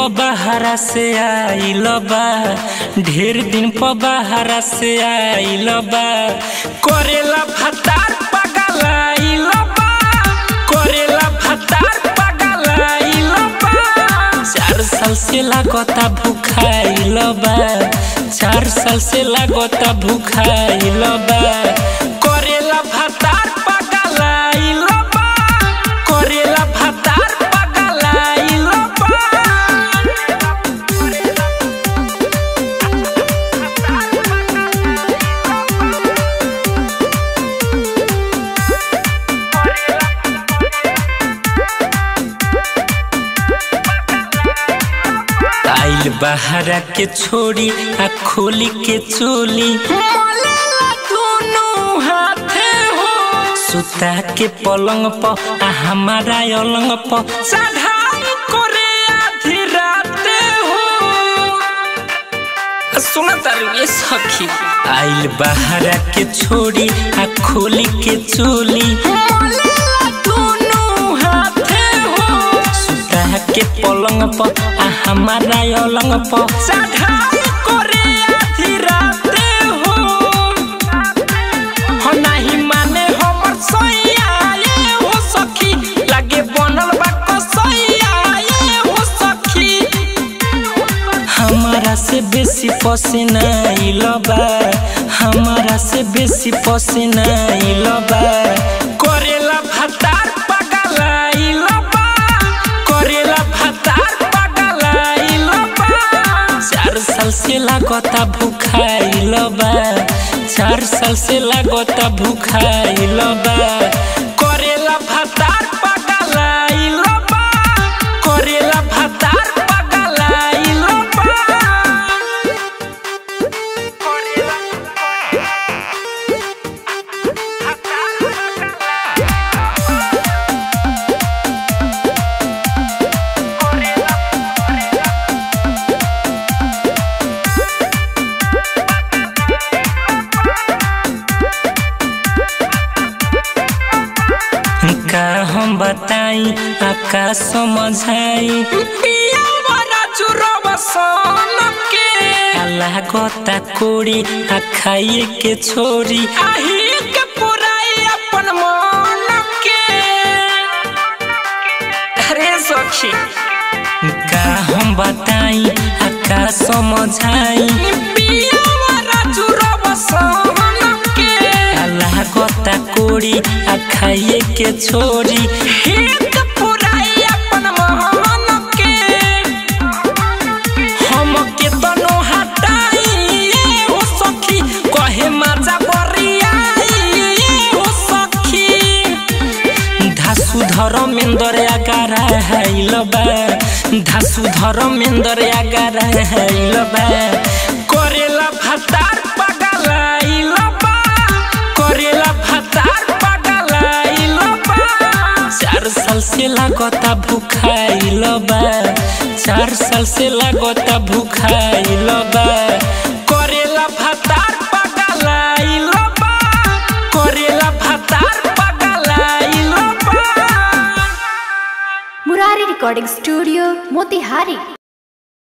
प बहरा से आइल बा ढेर दिन प बहरा से आइल बा करेला भतार पगलाइल बा करेला भतार पगलाइल बा चार साल से लागता भूखाइल बा चार साल से लागता भूखाइल बा करेला भतार पगलाइल बा करेला भतार पगलाइल बा आइल बहरा के छोड़ी आ खोली के चोली मलेला दोनों हाथे हो सुता के पलंग प आ हमारा अलंग प चढ़ाई करे आधी राते हो सुना तारू ये सखी आइल बहरा के छोड़ी आ खोली के चोली मलेला दोनों हाथे हो सुता के पलंग प आ हमारा अलंग प चढ़ाई करे आधी राते हो हो नाही माने हमर सैया ये हो सखी लागे बनल बा कसैया ये हो सखी हमारा से बेसी पसीना इलबा हमारा से बेसी पसीना इलबा करेला भतार पगला इलबा करेला भतार पगला इलबा चार साल से लागता भूखा इलबा चार साल से लागता भूखा इलबा करेला भतार पगला इलबा करेला भतार पगला इलबा का हम बताई आ का समझाई पिया वाला चुरवा सन के लागता कोड़ी आ खाइए के छोरी आही के पुराई अपन मन के अरे सखी का हम बताई आ का समझाई पिया वाला चुरवा सन के लागता कोड़ी आ खाइए के छोरी हित पुराई अपन मोहन के हम के तनो हटाई हो सखी कहे मजा बरियाई हो सखी धासु धर्मेन्द्र आगारा हैलबा धासु धर्मेन्द्र आगारा हैलबा करेला भतार पगलाइलबा करेला भतार पगलाइलबा चार साल से लागता भूखाइलबा चार साल से लागता भूखाइलबा करेला भतार पगलाइलबा करेला भतार पगलाइलबा मुरारी रिकॉर्डिंग स्टूडियो मोतिहारी